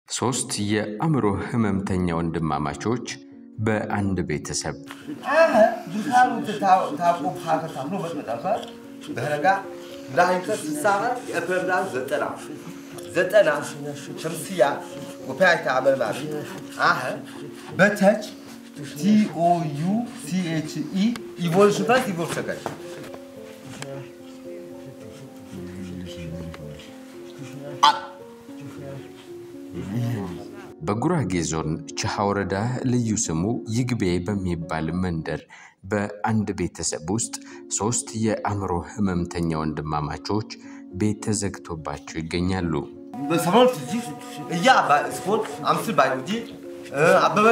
ሶስት የአእምሮ ህመምተኛ ወንድማማቾች በአንድ ቤተሰብ آه دخلوا تتاو تاقو بحاجة تعملوا بس متأخر بهرجع لا يكسر الساعة أفهم لا زتنا زتنا شمسية وباعي تعمل معي آه بتج تي او يو سي اتش اي ايفولوشن بس ايفولوشن كده በጉራጌ ዞን ችሃ ወረዳ ልዩ ስሙ ይግቤ በሚባል መንደር በአንድ ቤተሰብ ውስጥ ሶስት የአእምሮ ህመምተኛ ወንድማማቾች ቤት ተዘግቶባቸው ይገኛሉ። በሰሞኑን ትጂ እያ ስፖርት አምስል ባዮሎጂ አበበ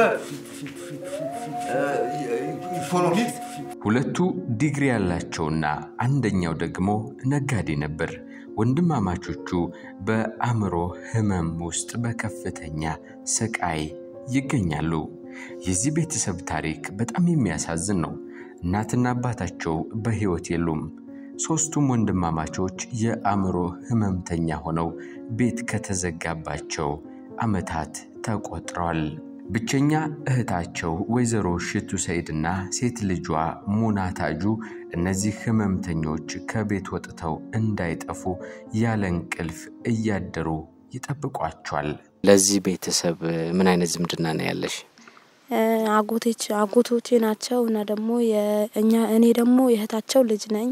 ኢኮኖሚክስ ሁለቱ ዲግሪ ያላቸውና አንደኛው ደግሞ ነጋዴ ነበር። ወንድማማቾቹ በአእምሮ ህመም ውስጥ በከፍተኛ ስቃይ ይገኛሉ። የዚህ ቤተሰብ ታሪክ በጣም የሚያሳዝን ነው። እናትና አባታቸው በሕይወት የሉም። ሦስቱም ወንድማማቾች የአእምሮ ህመምተኛ ሆነው ቤት ከተዘጋባቸው ዓመታት ተቆጥረዋል። ብቸኛ እህታቸው ወይዘሮ ሽቱ ሰይድና ሴት ልጇ ሙና ታጁ እነዚህ ህመምተኞች ከቤት ወጥተው እንዳይጠፉ ያለ እንቅልፍ እያደሩ ይጠብቋቸዋል። ለዚህ ቤተሰብ ምን አይነት ዝምድና ነው ያለሽ? አጎቴች አጎቶቼ ናቸው እና ደግሞ የእኛ እኔ ደግሞ የእህታቸው ልጅ ነኝ።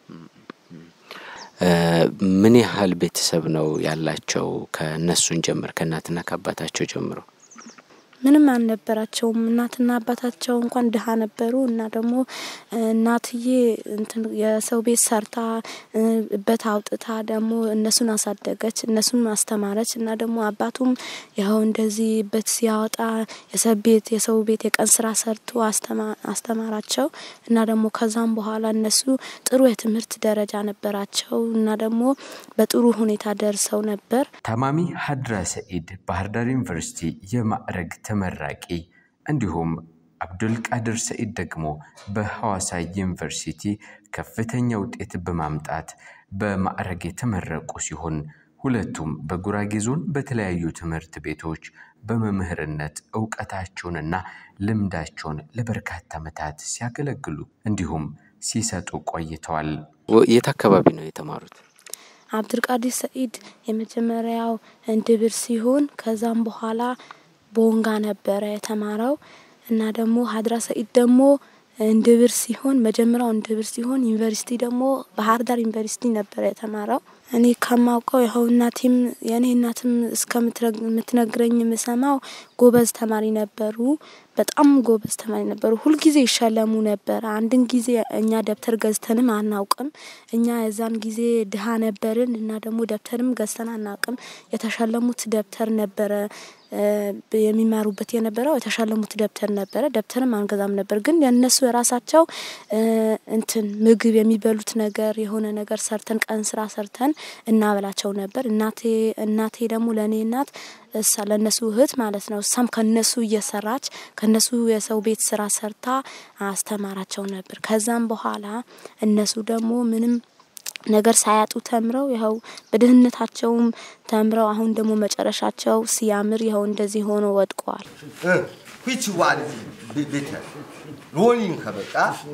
ምን ያህል ቤተሰብ ነው ያላቸው? ከእነሱን ጀምር ከእናትና ከአባታቸው ጀምሮ ምንም አልነበራቸውም። እናትና አባታቸው እንኳን ድሀ ነበሩ እና ደግሞ እናትዬ እንትን የሰው ቤት ሰርታ በት አውጥታ ደግሞ እነሱን አሳደገች፣ እነሱን አስተማረች እና ደግሞ አባቱም ያው እንደዚህ በት ሲያወጣ የሰው ቤት የሰው ቤት የቀን ስራ ሰርቶ አስተማራቸው እና ደግሞ ከዛም በኋላ እነሱ ጥሩ የትምህርት ደረጃ ነበራቸው እና ደግሞ በጥሩ ሁኔታ ደርሰው ነበር። ታማሚ ሀድራ ሰኢድ ባህር ዳር ዩኒቨርሲቲ የማዕረግ ተመራቂ እንዲሁም አብዱልቃድር ሰኢድ ደግሞ በሐዋሳ ዩኒቨርሲቲ ከፍተኛ ውጤት በማምጣት በማዕረግ የተመረቁ ሲሆን ሁለቱም በጉራጌ ዞን በተለያዩ ትምህርት ቤቶች በመምህርነት እውቀታቸውንና ልምዳቸውን ለበርካታ ዓመታት ሲያገለግሉ እንዲሁም ሲሰጡ ቆይተዋል። የት አካባቢ ነው የተማሩት? አብዱልቃዲር ሰኢድ የመጀመሪያው እንድብር ሲሆን ከዛም በኋላ ቦንጋ ነበረ የተማረው እና ደግሞ ሀድራ ሰኢድ ደግሞ እንድብር ሲሆን መጀመሪያው እንድብር ሲሆን ዩኒቨርሲቲ ደግሞ ባህር ዳር ዩኒቨርሲቲ ነበረ የተማረው። እኔ ከማውቀው ይኸው እናቴም የእኔ እናትም እስከምትነግረኝ የምሰማው ጎበዝ ተማሪ ነበሩ። በጣም ጎበዝ ተማሪ ነበሩ። ሁልጊዜ ይሸለሙ ነበር። አንድን ጊዜ እኛ ደብተር ገዝተንም አናውቅም። እኛ የዛን ጊዜ ድሀ ነበርን እና ደግሞ ደብተርም ገዝተን አናውቅም። የተሸለሙት ደብተር ነበረ የሚማሩበት የነበረው የተሸለሙት ደብተር ነበረ። ደብተርም አንገዛም ነበር። ግን የእነሱ የራሳቸው እንትን ምግብ የሚበሉት ነገር የሆነ ነገር ሰርተን ቀን ስራ ሰርተን እናበላቸው ነበር። እናቴ እናቴ ደግሞ ለእኔ እናት እሳ ለእነሱ እህት ማለት ነው። እሳም ከነሱ እየሰራች ከነሱ የሰው ቤት ስራ ሰርታ አስተማራቸው ነበር። ከዛም በኋላ እነሱ ደግሞ ምንም ነገር ሳያጡ ተምረው ይኸው በድህነታቸውም ተምረው አሁን ደግሞ መጨረሻቸው ሲያምር ይኸው እንደዚህ ሆኖ ወድቀዋል። ዊች ዋን ቤተ ሮሊንግ ከበቃ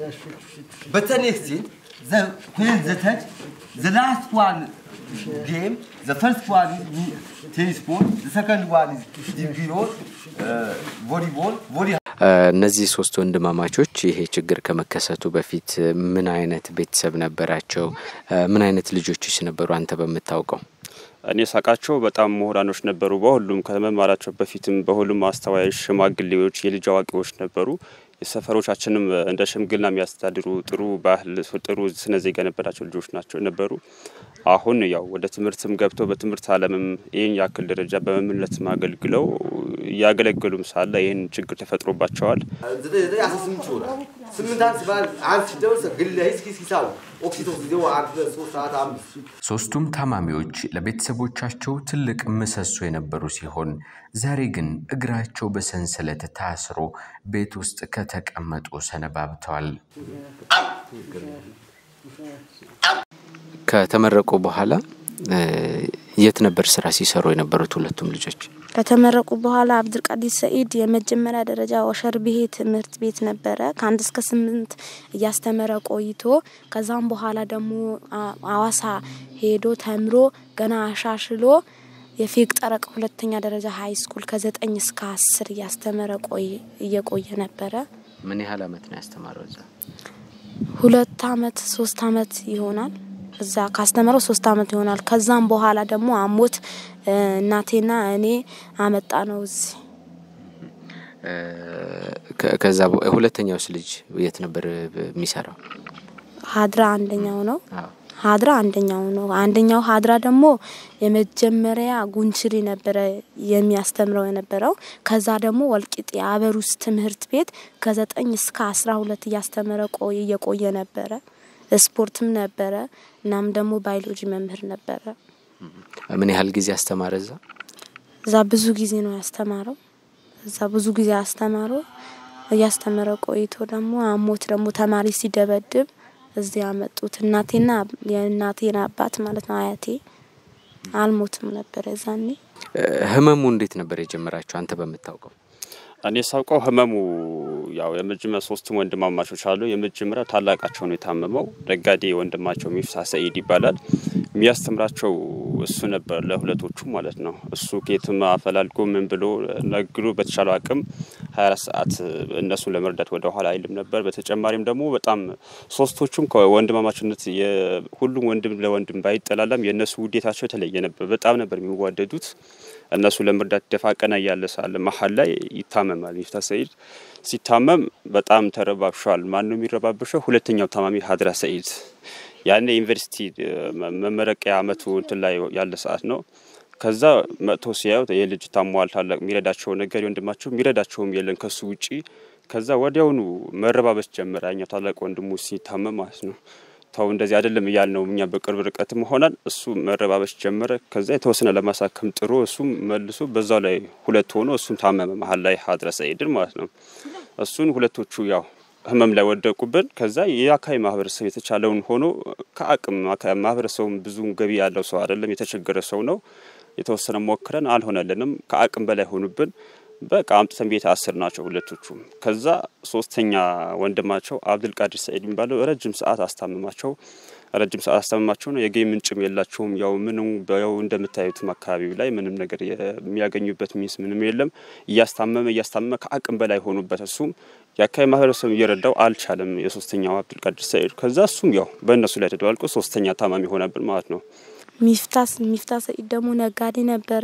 በተኔክስቲን ሁን ዘተች ዘ ላስት ዋን ጌም ዘ ፈርስት ዋን ቴኒስ ቦል ዘ ሰከንድ ዋን ዲግሪሮል ቮሊቦል ቮሊ እነዚህ ሶስት ወንድማማቾች ይሄ ችግር ከመከሰቱ በፊት ምን አይነት ቤተሰብ ነበራቸው? ምን አይነት ልጆችስ ነበሩ አንተ በምታውቀው? እኔ ሳቃቸው በጣም ምሁራኖች ነበሩ። በሁሉም ከመማራቸው በፊትም በሁሉም አስተዋዮች፣ ሽማግሌዎች፣ የልጅ አዋቂዎች ነበሩ። የሰፈሮቻችንም እንደ ሽምግልና የሚያስተዳድሩ ጥሩ ባህል፣ ጥሩ ስነ ዜጋ የነበራቸው ልጆች ናቸው ነበሩ። አሁን ያው ወደ ትምህርትም ገብተው በትምህርት ዓለምም ይህን ያክል ደረጃ በመምህርነትም አገልግለው እያገለገሉም ሳለ ይህን ችግር ተፈጥሮባቸዋል። ዘጠኝ አስራ ስምንት ይሆናል። ስምንት አንድ ሲባል አንድ ሲደርስ ግለ ሂስኪ ሲሳሉ ኦክሲቶስ ጊዜው አንድ ሁለት ሶስት አራት አምስት ሦስቱም ታማሚዎች ለቤተሰቦቻቸው ትልቅ ምሰሶ የነበሩ ሲሆን ዛሬ ግን እግራቸው በሰንሰለት ታስሮ ቤት ውስጥ ከተቀመጡ ሰነባብተዋል። ከተመረቁ በኋላ የት ነበር ስራ ሲሰሩ የነበሩት ሁለቱም ልጆች? ከተመረቁ በኋላ አብዱልቃዲር ሰኢድ የመጀመሪያ ደረጃ ወሸርብሄ ትምህርት ቤት ነበረ። ከአንድ እስከ ስምንት እያስተመረ ቆይቶ ከዛም በኋላ ደግሞ አዋሳ ሄዶ ተምሮ ገና አሻሽሎ የፌቅ ጠረቅ ሁለተኛ ደረጃ ሀይ ስኩል ከዘጠኝ እስከ አስር እያስተመረ ቆይ እየቆየ ነበረ። ምን ያህል አመት ነው ያስተማረው እዛ? ሁለት አመት ሶስት አመት ይሆናል። እዛ ካስተመረው ሶስት አመት ይሆናል። ከዛም በኋላ ደግሞ አሞት እናቴና እኔ አመጣ ነው እዚህ። ከዛ ሁለተኛውስ ልጅ የት ነበር የሚሰራው? ሀድራ አንደኛው ነው። ሀድራ አንደኛው ነው። አንደኛው ሀድራ ደግሞ የመጀመሪያ ጉንችሪ ነበረ የሚያስተምረው የነበረው። ከዛ ደግሞ ወልቂጤ አበሩስ ትምህርት ቤት ከዘጠኝ እስከ አስራ ሁለት እያስተመረ ቆየ እየቆየ ነበረ። ስፖርትም ነበረ። እናም ደግሞ ባዮሎጂ መምህር ነበረ። ምን ያህል ጊዜ አስተማረ እዛ? እዛ ብዙ ጊዜ ነው ያስተማረው። እዛ ብዙ ጊዜ አስተማረው። እያስተመረ ቆይቶ ደግሞ አሞት ደግሞ ተማሪ ሲደበድብ እዚህ ያመጡት እናቴና የእናቴን አባት ማለት ነው አያቴ አልሞትም ነበር የዛኔ። ህመሙ እንዴት ነበር የጀመራቸው አንተ በምታውቀው? እኔ ሳውቀው ህመሙ ያው የመጀመሪያ ሶስቱም ወንድማማቾች አሉ። የመጀመሪያ ታላቃቸው ነው የታመመው። ነጋዴ ወንድማቸው ሚፍታ ሰኢድ ይባላል። የሚያስተምራቸው እሱ ነበር ለሁለቶቹ ማለት ነው። እሱ ከየትም አፈላልጎ ምን ብሎ ነግዶ በተቻለው አቅም 24 ሰዓት እነሱን ለመርዳት ወደ ኋላ አይልም ነበር። በተጨማሪም ደግሞ በጣም ሶስቶቹም ከወንድማማችነት ሁሉም ወንድም ለወንድም ባይጠላላም የእነሱ ውዴታቸው የተለየ ነበር። በጣም ነበር የሚዋደዱት። እነሱ ለመርዳት ደፋ ቀና እያለ ሳለ መሀል ላይ ይታመማል። ሚፍታ ሰኢድ ሲታመም በጣም ተረባብሿል። ማን ነው የሚረባብሸው? ሁለተኛው ታማሚ ሀድራ ሰኢድ ያኔ ዩኒቨርሲቲ መመረቂያ አመቱ እንትን ላይ ያለ ሰዓት ነው። ከዛ መጥቶ ሲያዩት ይህ ልጅ ታሟል፣ ታላቅ የሚረዳቸው ነገር ወንድማቸው የሚረዳቸውም የለን ከሱ ውጪ። ከዛ ወዲያውኑ መረባበስ ጀመረ። ያኛው ታላቅ ወንድሙ ሲታመም ማለት ነው። ተው እንደዚህ አይደለም እያል ነው እኛ በቅርብ ርቀትም ሆናል። እሱ መረባበሽ ጀመረ። ከዛ የተወሰነ ለማሳከም ጥሮ እሱም መልሶ በዛው ላይ ሁለት ሆኖ እሱም ታመመ መሀል ላይ ሀድረ ሰኢድን ማለት ነው። እሱን ሁለቶቹ ያው ህመም ላይ ወደቁብን። ከዛ የአካባቢ ማህበረሰብ የተቻለውን ሆኖ ከአቅም ማህበረሰቡም ብዙ ገቢ ያለው ሰው አይደለም፣ የተቸገረ ሰው ነው። የተወሰነ ሞክረን አልሆነልንም። ከአቅም በላይ ሆኑብን። በቃ አምጥተን ቤት አስር ናቸው ሁለቶቹም። ከዛ ሶስተኛ ወንድማቸው አብዱልቃድር ሰኢድ የሚባለው ረጅም ሰዓት አስታምማቸው ረጅም ሰዓት አስታምማቸው ነው። የገቢ ምንጭም የላቸውም። ያው ምንም ያው እንደምታዩትም አካባቢው ላይ ምንም ነገር የሚያገኙበት ሚንስ ምንም የለም። እያስታመመ እያስታመመ ከአቅም በላይ ሆኑበት። እሱም የአካባቢ ማህበረሰብ እየረዳው አልቻለም። የሶስተኛው አብዱልቃድር ሰኢድ ከዛ እሱም ያው በእነሱ ላይ ተደባልቆ ሶስተኛ ታማሚ ሆነብን ማለት ነው። ሚፍታስ ሚፍታ ሰኢድ ደግሞ ነጋዴ ነበረ።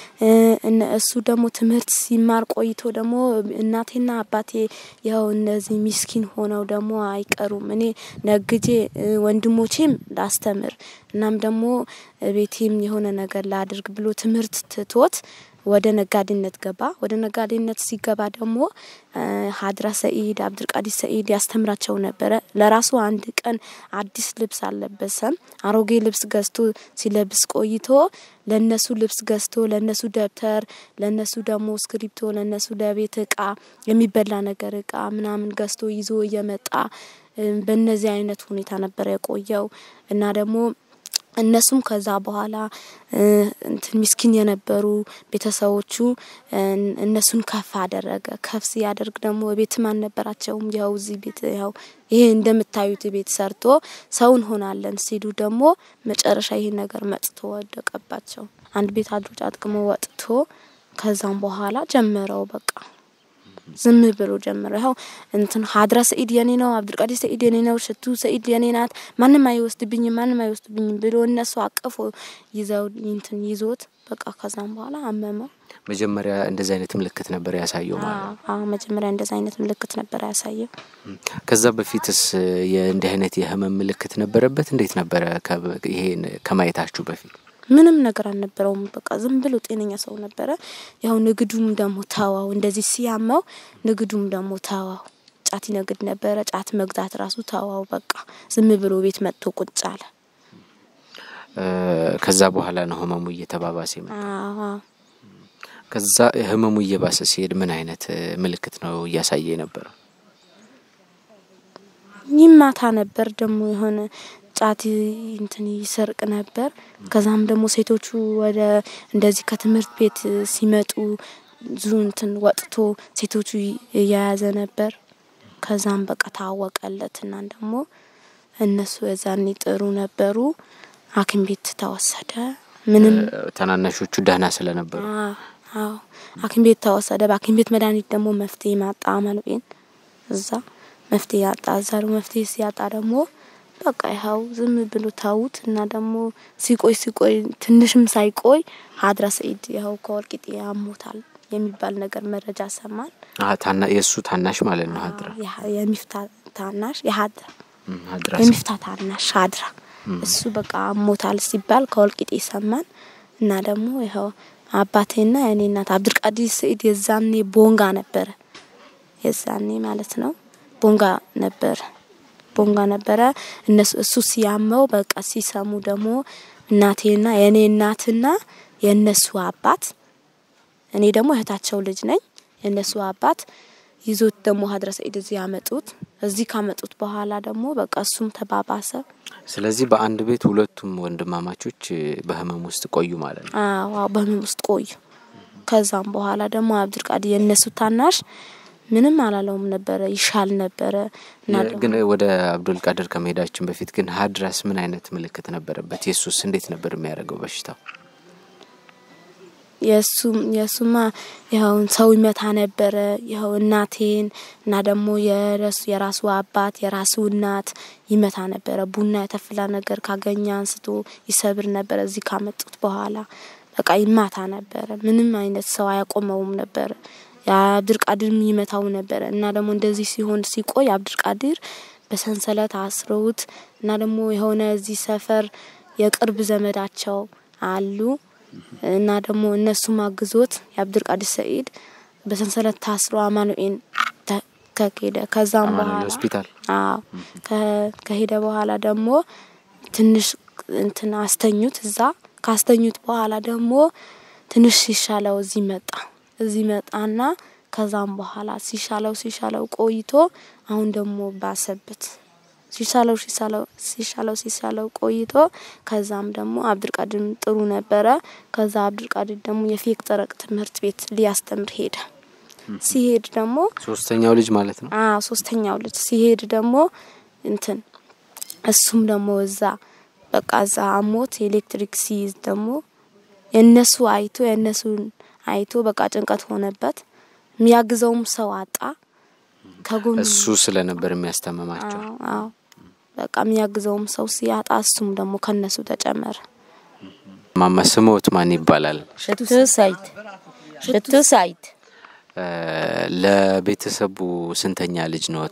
እሱ ደግሞ ትምህርት ሲማር ቆይቶ ደግሞ እናቴና አባቴ ያው እነዚህ ሚስኪን ሆነው ደግሞ አይቀሩም። እኔ ነግጄ ወንድሞቼም ላስተምር እናም ደግሞ ቤቴም የሆነ ነገር ላድርግ ብሎ ትምህርት ትቶት ወደ ነጋዴነት ገባ። ወደ ነጋዴነት ሲገባ ደግሞ ሀድራ ሰኢድ አብዱልቃዲር ሰኢድ ያስተምራቸው ነበረ። ለራሱ አንድ ቀን አዲስ ልብስ አልለበሰም። አሮጌ ልብስ ገዝቶ ሲለብስ ቆይቶ ለነሱ ልብስ ገዝቶ ለነሱ ደብተር፣ ለነሱ ደግሞ እስክሪብቶ፣ ለነሱ ለቤት እቃ የሚበላ ነገር እቃ ምናምን ገዝቶ ይዞ እየመጣ በእነዚህ አይነት ሁኔታ ነበረ የቆየው እና ደግሞ እነሱም ከዛ በኋላ እንትን ሚስኪን የነበሩ ቤተሰቦቹ እነሱን ከፍ አደረገ። ከፍ ሲያደርግ ደግሞ ቤትም አልነበራቸውም። ያው እዚህ ቤት ያው ይሄ እንደምታዩት ቤት ሰርቶ ሰው እንሆናለን ሲሉ ደግሞ መጨረሻ ይሄ ነገር መጥቶ ወደቀባቸው። አንድ ቤት አድሮ ጫጥቅሞ ወጥቶ ከዛም በኋላ ጀመረው በቃ ዝም ብሎ ጀመረ። ይኸው እንትን ሀድራ ሰኢድ የኔ ነው፣ አብዱልቃዲር ሰኢድ የኔ ነው፣ ሽቱ ሰኢድ የኔ ናት፣ ማንም አይወስድብኝም፣ ማንም አይወስድብኝም ብሎ እነሱ አቅፎ ይዘው እንትን ይዞት በቃ ከዛም በኋላ አመመው። መጀመሪያ እንደዚህ አይነት ምልክት ነበር ያሳየው ማለት ነው። አዎ መጀመሪያ እንደዚህ አይነት ምልክት ነበር ያሳየው። ከዛ በፊትስ የእንዲህ አይነት የህመም ምልክት ነበረበት? እንዴት ነበረ ይሄን ከማየታችሁ በፊት? ምንም ነገር አልነበረውም። በቃ ዝም ብሎ ጤነኛ ሰው ነበረ። ያው ንግዱም ደግሞ ተዋው፣ እንደዚህ ሲያመው ንግዱም ደግሞ ተዋው። ጫት ይነግድ ነበረ። ጫት መግዛት ራሱ ተዋው። በቃ ዝም ብሎ ቤት መጥቶ ቁጭ አለ። ከዛ በኋላ ነው ህመሙ እየተባባሰ መጣ። አዎ ከዛ ህመሙ እየባሰ ሲሄድ ምን አይነት ምልክት ነው እያሳየ የነበረው? ይማታ ነበር ደግሞ የሆነ ጫት እንትን ይሰርቅ ነበር። ከዛም ደግሞ ሴቶቹ ወደ እንደዚህ ከትምህርት ቤት ሲመጡ ዙ እንትን ወጥቶ ሴቶቹ እየያዘ ነበር። ከዛም በቃ ታወቀለት እና ደግሞ እነሱ የዛኔ ጥሩ ነበሩ። ሐኪም ቤት ተወሰደ። ምንም ታናናሾቹ ደህና ስለነበሩ አዎ አዎ ሐኪም ቤት ተወሰደ። በሐኪም ቤት መድኃኒት ደግሞ መፍትሄ ማጣ አማኑኤል እዛ መፍትሄ ያጣ። እዛ ደግሞ መፍትሄ ሲያጣ ደግሞ በቃ ይኸው ዝም ብሎ ታውት እና ደግሞ ሲቆይ ሲቆይ ትንሽም ሳይቆይ ሀድራ ሰኢድ ይኸው ከወልቂጤ ያሞታል የሚባል ነገር መረጃ ሰማን። አሀ፣ ታና የእሱ ታናሽ ማለት ነው ሀድራ የሀ- የሚፍታ ታናሽ የሀድራ እም፣ ሀድራ የሚፍታ ታናሽ ሀድራ እሱ በቃ ሞታል ሲባል ከወልቂጤ ሰማን እና ደግሞ ይኸው አባቴና የኔ እናት አብዱልቃዲር ሰኢድ የዛኔ ቦንጋ ነበረ። የዛኔ ማለት ነው ቦንጋ ነበረ ቦንጋ ነበረ። እነሱ እሱ ሲያመው በቃ ሲሰሙ ደግሞ እናቴና የእኔ እናትና የእነሱ አባት እኔ ደግሞ እህታቸው ልጅ ነኝ። የእነሱ አባት ይዞት ደግሞ ሀድረ ሰኢድ እዚህ ያመጡት። እዚህ ካመጡት በኋላ ደግሞ በቃ እሱም ተባባሰ። ስለዚህ በአንድ ቤት ሁለቱም ወንድማማቾች በህመም ውስጥ ቆዩ ማለት ነው። አዎ አዎ፣ በህመም ውስጥ ቆዩ። ከዛም በኋላ ደግሞ አብዱልቃዲር የእነሱ ታናሽ ምንም አላለውም ነበረ፣ ይሻል ነበረ እና ደግሞ ግን ወደ አብዱልቃድር ከመሄዳችን በፊት ግን ሀድራስ ምን አይነት ምልክት ነበረበት? የሱስ እንዴት ነበር የሚያደርገው በሽታው? የእሱም የእሱማ ይኸውን ሰው ይመታ ነበረ። ይኸው እናቴን እና ደግሞ የረሱ የራሱ አባት የራሱ እናት ይመታ ነበረ። ቡና የተፍላ ነገር ካገኘ አንስቶ ይሰብር ነበረ። እዚህ ካመጡት በኋላ በቃ ይማታ ነበረ። ምንም አይነት ሰው አያቆመውም ነበረ። የአብዱልቃድርም ይመታው ነበረ እና ደግሞ እንደዚህ ሲሆን ሲቆይ አብዱልቃድር በሰንሰለት አስረውት እና ደግሞ የሆነ እዚህ ሰፈር የቅርብ ዘመዳቸው አሉ እና ደግሞ እነሱም አግዞት የአብዱልቃዲር ሰኢድ በሰንሰለት ታስሮ አማኑኤል ተ- ከሄደ ከዛም አማኑኤል በኋላ ሆስፒታል አዎ ከ- ከሄደ በኋላ ደግሞ ትንሽ እንትን አስተኙት። እዛ ካስተኙት በኋላ ደግሞ ትንሽ ሲሻለው እዚህ መጣ። እዚህ መጣና ከዛም በኋላ ሲሻለው ሲሻለው ቆይቶ አሁን ደግሞ ባሰበት። ሲሻለው ሲሻለው ሲሻለው ሲሻለው ቆይቶ ከዛም ደግሞ አብዱልቃድር ጥሩ ነበረ። ከዛ አብዱልቃድር ደግሞ የፌቅ ጠረቅ ትምህርት ቤት ሊያስተምር ሄደ። ሲሄድ ደግሞ ሶስተኛው ልጅ ማለት ነው። አዎ ሶስተኛው ልጅ ሲሄድ ደግሞ እንትን እሱም ደግሞ እዛ በቃ እዛ አሞት ኤሌክትሪክ ሲይዝ ደግሞ የእነሱ አይቶ የእነሱን አይቶ በቃ ጭንቀት ሆነበት። የሚያግዘውም ሰው አጣ። ከጎኑ እሱ ስለነበር የሚያስታመማቸው አዎ አዎ በቃ የሚያግዘውም ሰው ሲያጣ እሱም ደግሞ ከነሱ ተጨመረ። ማማ ስሞት ማን ይባላል? ሽቱ ሳይት ሽቱ ሳይት እ፣ ለቤተሰቡ ስንተኛ ልጅ ነዎት?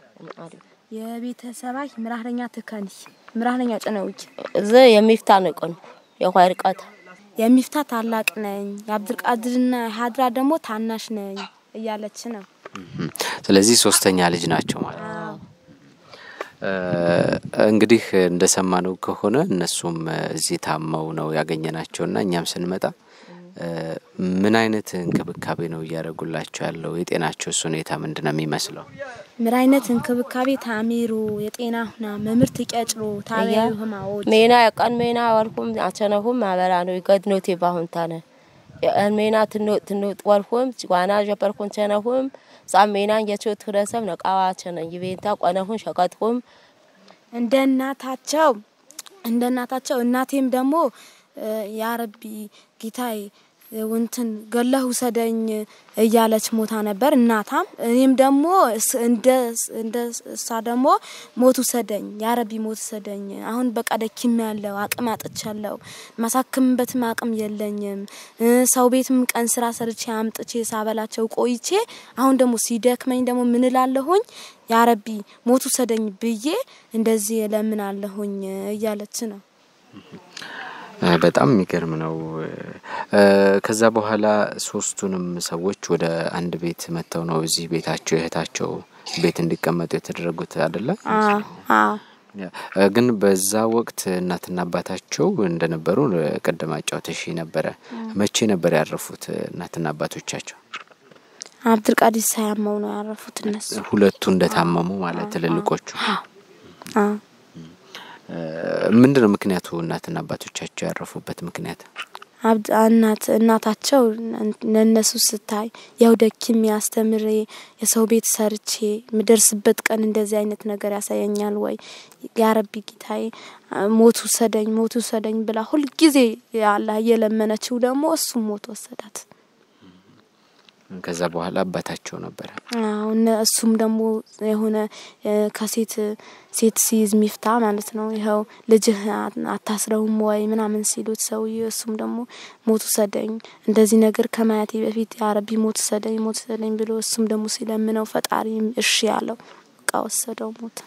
የቤተሰባይ ምራህረኛ ትከኒ ምራህረኛ ጨነውጅ እዚ የሚፍታ ንቅን የኳይ ርቀት የሚፍታ ታላቅ ነኝ፣ የአብዱልቃድርና ሀድራ ደግሞ ታናሽ ነኝ እያለች ነው። እም፣ ስለዚህ ሶስተኛ ልጅ ናቸው ማለት ነው። እ፣ እንግዲህ እንደሰማነው ከሆነ እነሱም እዚህ ታመው ነው ያገኘናቸውና እኛም ስንመጣ እ፣ ምን አይነት እንክብካቤ ነው እያደረጉላቸው ያለው? የጤናቸውስ ሁኔታ ምንድን ነው የሚመስለው? ምን አይነት እንክብካቤ ታሚሩ የጤና ሁና መምህርት ይቀጭሮ ታቢያዩ ህማዎች ሜና የቀን ሜና ወልኩም አቸነሁም ማበራ ነው ይገድኖቴ ባሁንታነ የቀን ሜና ትኖጥ ትኖጥ ወልኩም ዋና ጀበርኩን ቸነሁም ጻም ሜናን የቾት ክረሰብ ነቃዋ ቸነ ይቤንታ ቆነሁን ሸቀጥኩም እንደ እናታቸው እንደ እናታቸው እናቴም ደግሞ እ፣ ያረቢ ጌታዬ ውንትን ገለህ ውሰደኝ እያለች ሞታ ነበር እናታም። እኔም ደግሞ እስ- እንደ እንደ እሷ ደግሞ ሞት ውሰደኝ ያረቢ ሞት ውሰደኝ። አሁን በቃ ደኪም ያለው አቅም አጥቻለሁ። ማሳክምበትም አቅም የለኝም። እ፣ ሰው ቤትም ቀን ስራ ሰርቼ አምጥቼ ሳበላቸው ቆይቼ አሁን ደግሞ ሲደክመኝ ደግሞ ምን እላለሁኝ ያረቢ ሞት ውሰደኝ ብዬ እንደዚህ እለምናለሁኝ እያለች ነው። እ፣ በጣም የሚገርም ነው። እ፣ ከዛ በኋላ ሶስቱንም ሰዎች ወደ አንድ ቤት መጥተው ነው እዚህ ቤታቸው የእህታቸው ቤት እንዲቀመጡ የተደረጉት አይደለ? አዎ አዎ ያ፣ እ፣ ግን በዛ ወቅት እናትና አባታቸው እንደነበሩ እ፣ ቅድም አጫውተሽ ነበረ። መቼ ነበር ያረፉት እ፣ እናትና አባቶቻቸው? አብዱልቃዲር ሳያመው ነው ያረፉት እነሱ። ሁለቱ እንደታመሙ ማለት ትልልቆቹ። አዎ ምንድን ነው ምክንያቱ? እናትና አባቶቻቸው ያረፉበት ምክንያት? አብድ እናት እናታቸው ለእነሱ ስታይ ያው ደክሜ አስተምሬ የሰው ቤት ሰርቼ ምደርስበት ቀን እንደዚህ አይነት ነገር ያሳየኛል ወይ ያረቢ ጌታዬ ሞት ውሰደኝ ሞት ውሰደኝ ብላ ሁልጊዜ አላህ እየለመነችው ደግሞ እሱም ሞት ወሰዳት። ከዛ በኋላ አባታቸው ነበረ። አዎ እሱም ደግሞ የሆነ ከሴት ሴት ሲይዝ ሚፍታ ማለት ነው። ይኸው ልጅህ አታስረውም ወይ ምናምን ሲሉት ሰውዬ እሱም ደግሞ ሞት ውሰደኝ እንደዚህ ነገር ከማየቴ በፊት የአረቢ ሞት ውሰደኝ ሞት ውሰደኝ ብሎ እሱም ደግሞ ሲለምነው ፈጣሪ እሺ ያለው እቃ ወሰደው ሞት።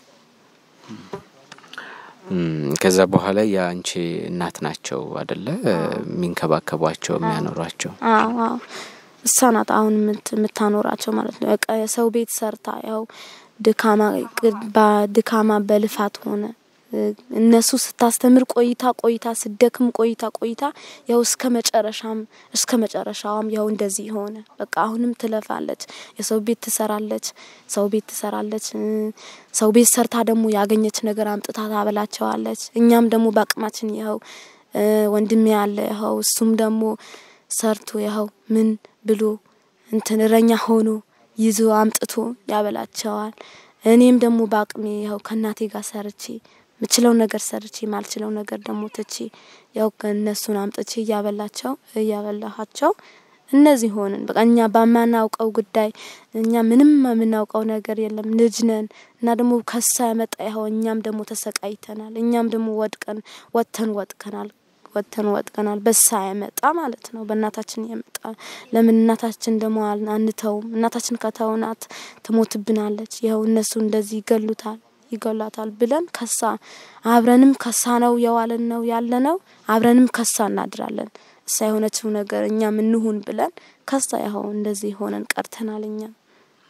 ከዛ በኋላ የአንቺ እናት ናቸው አደለ የሚንከባከቧቸው የሚያኖሯቸው? አዎ አዎ እሷ ናት አሁን የምታኖራቸው ማለት ነው። በቃ የሰው ቤት ሰርታ ያው ድካማ በድካማ በልፋት ሆነ እነሱ ስታስተምር ቆይታ ቆይታ ስደክም ቆይታ ቆይታ ያው እስከ መጨረሻም እስከ መጨረሻዋም ያው እንደዚህ ሆነ። በቃ አሁንም ትለፋለች፣ የሰው ቤት ትሰራለች፣ ሰው ቤት ትሰራለች። ሰው ቤት ሰርታ ደግሞ ያገኘች ነገር አምጥታ ታበላቸዋለች። እኛም ደግሞ በአቅማችን ይኸው ወንድሜ ያለ ይኸው እሱም ደግሞ ሰርቶ ይኸው ምን ብሎ እንትን እረኛ ሆኖ ይዞ አምጥቶ ያበላቸዋል። እኔም ደግሞ በአቅሜ ይኸው ከእናቴ ጋር ሰርቼ ምችለው ነገር ሰርቼ ማልችለው ነገር ደግሞ ትቼ ያው እነሱን አምጥቼ እያበላቸው እያበላኋቸው እነዚህ ሆንን። በቃ እኛ በማናውቀው ጉዳይ እኛ ምንም የምናውቀው ነገር የለም ልጅ ነን እና ደግሞ ከሳ ያመጣ ይኸው እኛም ደግሞ ተሰቃይተናል። እኛም ደግሞ ወድቀን ወጥተን ወጥቀናል ወጥተን ወጥቀናል። በሳ ያመጣ ማለት ነው። በእናታችን የመጣ ለምን እናታችን ደግሞ አንተውም? እናታችን ከተውናት ትሞትብናለች። ይኸው እነሱ እንደዚህ ይገሉታል ይገላታል ብለን ከሳ አብረንም ከሳ ነው የዋለን ነው ያለ ነው አብረንም ከሳ እናድራለን። እሳ የሆነችው ነገር እኛ ምንሁን ብለን ከሳ ያኸው እንደዚህ ሆነን ቀርተናል። እኛም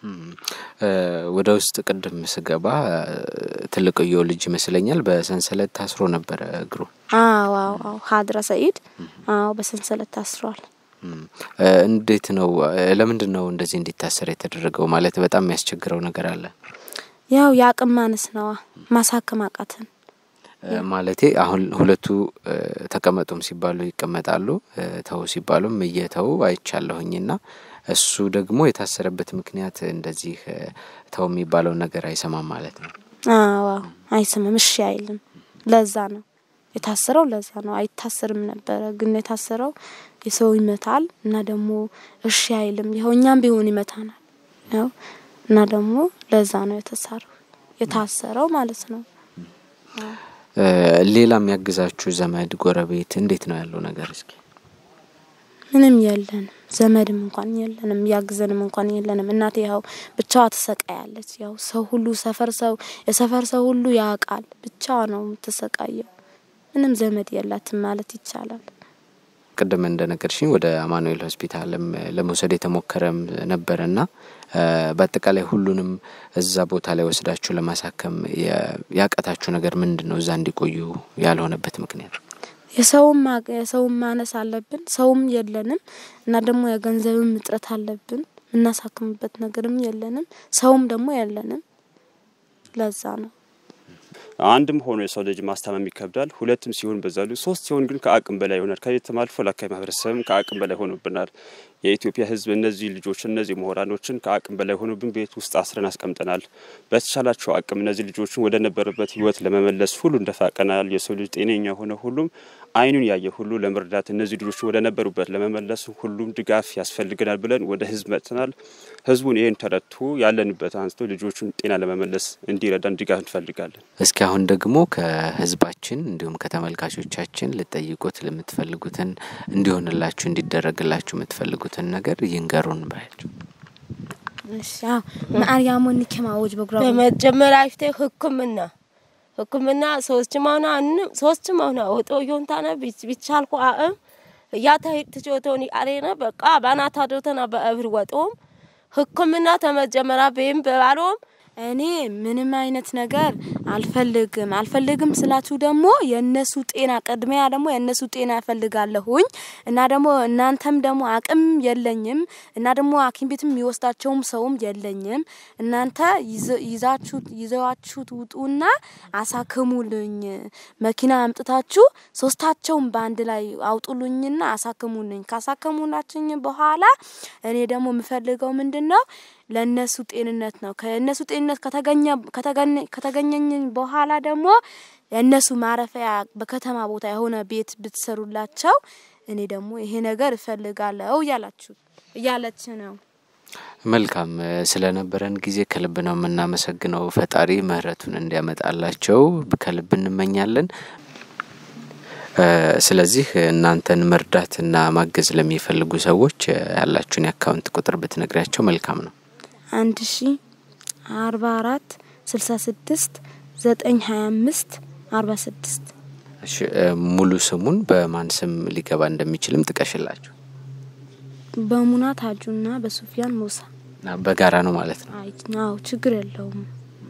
ወደ ውስጥ ቅድም ስገባ ትልቅየው ልጅ ይመስለኛል በሰንሰለት ታስሮ ነበረ እግሩ። አዎ አዎ አዎ ሀድራ ሰኢድ አዎ በሰንሰለት ታስሯል። እንዴት ነው? ለምንድን ነው እንደዚህ እንዲታሰር የተደረገው? ማለት በጣም የሚያስቸግረው ነገር አለ። ያው የአቅም ማነስ ነዋ። ማሳከም አቃተን። ማለቴ አሁን ሁለቱ ተቀመጡም ሲባሉ ይቀመጣሉ፣ ተው ሲባሉም እየተው አይቻለሁኝና እሱ ደግሞ የታሰረበት ምክንያት እንደዚህ ተው የሚባለውን ነገር አይሰማም ማለት ነው። አዎ አይሰማም፣ እሺ አይልም። ለዛ ነው የታሰረው። ለዛ ነው አይታሰርም ነበረ፣ ግን የታሰረው የሰው ይመታል እና ደግሞ እሺ አይልም። ይኸው እኛም ቢሆን ይመታናል ያው እና ደግሞ ለዛ ነው የተሳረው የታሰረው ማለት ነው። ሌላ የሚያግዛችሁ ዘመድ፣ ጎረቤት እንዴት ነው ያለው ነገር? እስኪ ምንም የለንም፣ ዘመድም እንኳን የለንም፣ ያግዘንም እንኳን የለንም። እናቴ ያው ብቻዋ ትሰቃያለች። ያው ሰው ሁሉ ሰፈር ሰው የሰፈር ሰው ሁሉ ያውቃል። ብቻዋ ነው የምትሰቃየው። ምንም ዘመድ የላትም ማለት ይቻላል። ቅድም እንደነገርሽኝ ወደ አማኑኤል ሆስፒታልም ለመውሰድ የተሞከረም ነበረና በአጠቃላይ ሁሉንም እዛ ቦታ ላይ ወስዳችሁ ለማሳከም ያቀታችሁ ነገር ምንድን ነው? እዛ እንዲቆዩ ያልሆነበት ምክንያት የሰውም የሰውም ማነስ አለብን፣ ሰውም የለንም እና ደግሞ የገንዘብም እጥረት አለብን። የምናሳክምበት ነገርም የለንም፣ ሰውም ደግሞ የለንም። ለዛ ነው አንድም ሆኖ የሰው ልጅ ማስታመም ይከብዳል። ሁለትም ሲሆን በዛሉ ሶስት ሲሆን ግን ከአቅም በላይ ይሆናል። ከቤትም አልፎ ለአካባቢ ማህበረሰብም ከአቅም በላይ ሆኖብናል። የኢትዮጵያ ሕዝብ እነዚህ ልጆች እነዚህ ምሁራኖችን ከአቅም በላይ ሆኖብን ቤት ውስጥ አስረን አስቀምጠናል። በተቻላቸው አቅም እነዚህ ልጆችን ወደ ነበሩበት ሕይወት ለመመለስ ሁሉ እንደፋቀናል። የሰው ልጅ ጤነኛ ሆነ ሁሉም አይኑን ያየ ሁሉ ለመርዳት እነዚህ ልጆችን ወደ ነበሩበት ለመመለስ ሁሉም ድጋፍ ያስፈልገናል ብለን ወደ ሕዝብ መጥተናል። ሕዝቡን ይህን ተረድቶ ያለንበት አንስቶ ልጆቹን ጤና ለመመለስ እንዲረዳን ድጋፍ እንፈልጋለን። እስኪ አሁን ደግሞ ከህዝባችን እንዲሁም ከተመልካቾቻችን ልጠይቁት ለምትፈልጉትን እንዲሆንላችሁ እንዲደረግላችሁ የምትፈልጉትን ነገር ይንገሩን ባያቸው። እሺ አዎ ማርያም ወንከማዎች በግራ በመጀመሪያ ይፍቴ ህክምና ህክምና ሶስት ማውና ሶስት ማውና ወጦ ዮንታና ቢቻልኩ አእም ያታ ትጆቶኒ አሬነ በቃ ባናታ ዶተና በእብር ወጦም ህክምና ተመጀመራ በይም በባሎም እኔ ምንም አይነት ነገር አልፈልግም። አልፈልግም ስላችሁ ደግሞ የእነሱ ጤና ቅድሚያ ደግሞ የእነሱ ጤና እፈልጋለሁኝ እና ደግሞ እናንተም ደግሞ አቅም የለኝም እና ደግሞ ሐኪም ቤትም የሚወስዳቸውም ሰውም የለኝም። እናንተ ይዛችሁ ይዘዋችሁት ውጡና አሳክሙልኝ። መኪና አምጥታችሁ ሶስታቸውም በአንድ ላይ አውጡልኝና አሳክሙልኝ። ካሳከሙላችኝ በኋላ እኔ ደግሞ የምፈልገው ምንድን ነው ለእነሱ ጤንነት ነው። ከእነሱ ጤንነት ከተገኘኝ በኋላ ደግሞ የእነሱ ማረፊያ በከተማ ቦታ የሆነ ቤት ብትሰሩላቸው እኔ ደግሞ ይሄ ነገር እፈልጋለሁ እያላችሁ እያለች ነው። መልካም ስለነበረን ጊዜ ከልብ ነው የምናመሰግነው። ፈጣሪ ምሕረቱን እንዲያመጣላቸው ከልብ እንመኛለን። ስለዚህ እናንተን መርዳትና ማገዝ ለሚፈልጉ ሰዎች ያላችሁን የአካውንት ቁጥር ብትነግሪያቸው መልካም ነው። አንድ ሺ አርባ አራት ስልሳ ስድስት ዘጠኝ ሀያ አምስት አርባ ስድስት እሺ፣ ሙሉ ስሙን በማን ስም ሊገባ እንደሚችልም ጥቀሽላቸው። በሙና ታጁና በሱፊያን ሙሳ በጋራ ነው ማለት ነው። አዎ ችግር የለውም።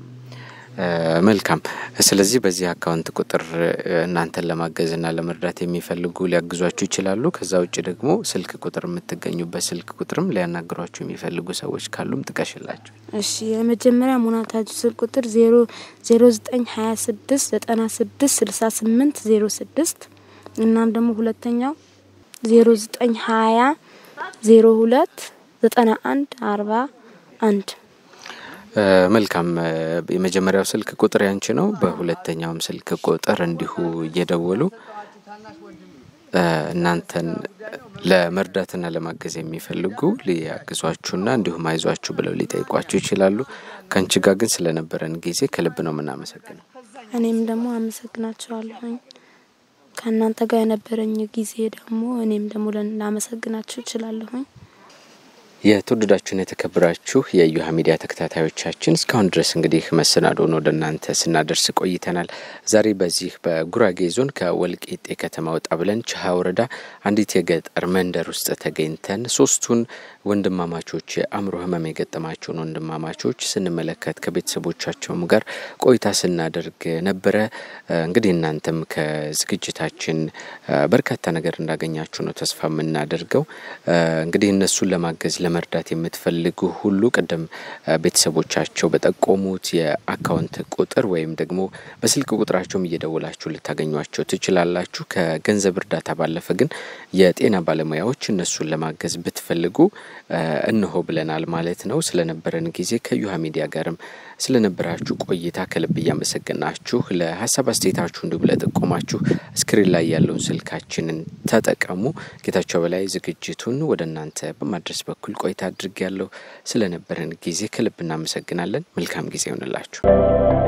መልካም። ስለዚህ በዚህ አካውንት ቁጥር እናንተን ለማገዝና ለመርዳት የሚፈልጉ ሊያግዟችሁ ይችላሉ። ከዛ ውጭ ደግሞ ስልክ ቁጥር የምትገኙበት ስልክ ቁጥርም ሊያናግሯችሁ የሚፈልጉ ሰዎች ካሉም ጥቀሽላቸው። እሺ የመጀመሪያ ሙናታጁ ስልክ ቁጥር ዜሮ ዜሮ ዘጠኝ ሀያ ስድስት ዘጠና ስድስት ስልሳ ስምንት ዜሮ ስድስት እናም ደግሞ ሁለተኛው ዜሮ ዘጠኝ ሀያ ዜሮ ሁለት ዘጠና አንድ አርባ አንድ መልካም። የመጀመሪያው ስልክ ቁጥር ያንቺ ነው። በሁለተኛውም ስልክ ቁጥር እንዲሁ እየደወሉ እናንተን ለመርዳትና ለማገዝ የሚፈልጉ ሊያግዟችሁና እንዲሁም አይዟችሁ ብለው ሊጠይቋችሁ ይችላሉ። ከአንቺ ጋር ግን ስለነበረን ጊዜ ከልብ ነው የምናመሰግነው። እኔም ደግሞ አመሰግናቸዋለሁኝ። ከእናንተ ጋር የነበረኝ ጊዜ ደግሞ እኔም ደግሞ ላመሰግናችሁ እችላለሁኝ። የተወደዳችሁን የተከበራችሁ የእዮሃ ሚዲያ ተከታታዮቻችን እስካሁን ድረስ እንግዲህ መሰናዶን ወደ እናንተ ስናደርስ ቆይተናል። ዛሬ በዚህ በጉራጌ ዞን ከወልቂጤ ከተማ ወጣ ብለን ችሃ ወረዳ አንዲት የገጠር መንደር ውስጥ ተገኝተን ሶስቱን ወንድማማቾች የአእምሮ ሕመም የገጠማቸውን ወንድማማቾች ስንመለከት ከቤተሰቦቻቸውም ጋር ቆይታ ስናደርግ ነበረ። እንግዲህ እናንተም ከዝግጅታችን በርካታ ነገር እንዳገኛችሁ ነው ተስፋ የምናደርገው። እንግዲህ እነሱን ለማገዝ ለመርዳት የምትፈልጉ ሁሉ ቅድም ቤተሰቦቻቸው በጠቆሙት የአካውንት ቁጥር ወይም ደግሞ በስልክ ቁጥራቸውም እየደወላችሁ ልታገኟቸው ትችላላችሁ። ከገንዘብ እርዳታ ባለፈ ግን የጤና ባለሙያዎች እነሱን ለማገዝ ብትፈልጉ እነሆ ብለናል ማለት ነው። ስለነበረን ጊዜ ከእዮሃ ሚዲያ ጋርም ስለነበራችሁ ቆይታ ከልብ እያመሰገናችሁ ለሀሳብ አስተያየታችሁ እንዲሁም ለጥቆማችሁ ስክሪን ላይ ያለውን ስልካችንን ተጠቀሙ። ጌታቸው በላይ ዝግጅቱን ወደ እናንተ በማድረስ በኩል ቆይታ አድርጌ ያለሁ። ስለነበረን ጊዜ ከልብ እናመሰግናለን። መልካም ጊዜ ይሆንላችሁ።